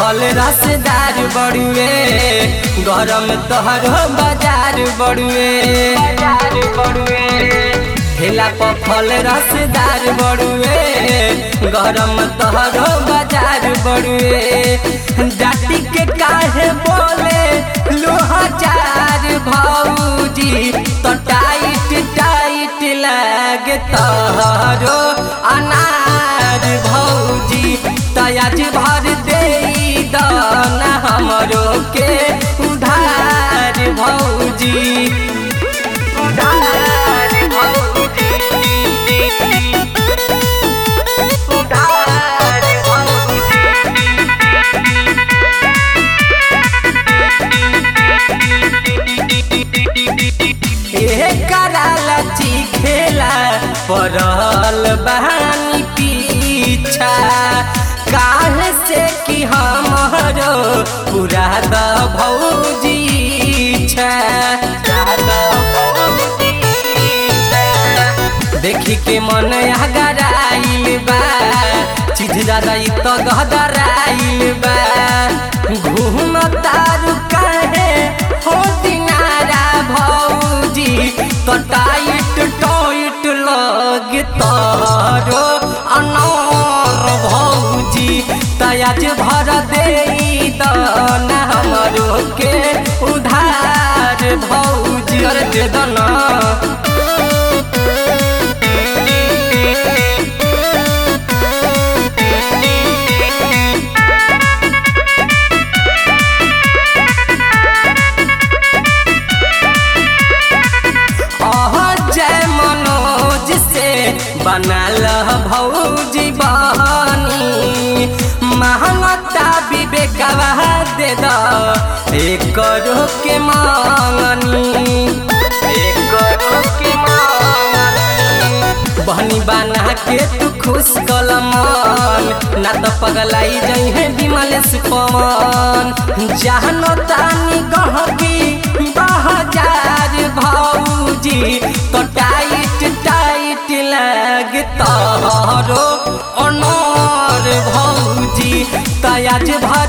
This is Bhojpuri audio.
फल रसदार बड़ुए गरम तोहरो बाजार बड़ुए बाजार बड़ुए ठेला पर फल रसदार बड़ुए गरम तोहरो बाजार बड़ुए जाति के काहे बोले लोहाजार भौजी तो टाइट टाइट लागे तोहरो अनार भौजी तयाज भर दे दाना हमरो के उधार भौजी उधार भौजी उधार भौजी कराला चिखेला पड़ल बहानी पीछा काल से कि हमरो पूरा द भौजी छा देखी के मन अगराइल बा चीज ज्यादा इ तो गहदराइल बा घूम तारू काहे हो दिनारा भौजी तो टाइट टाइट लग तारो अनार भौजी तयाज भर दे दाना हमरो के उधार भौजी अरे दे दाना जय मनोज से बनल भौजी बहनी महंगता विवेकवा दे द एक के मांगनी एक के मांगनी बहनी बना के तू खुश कलमन ना तो पगलाई जई है विमलेश पवन जहनो तानी गहकी बहजार भौजी तो टाइट टाइट लग तोहरो अनार भौजी तयाज भर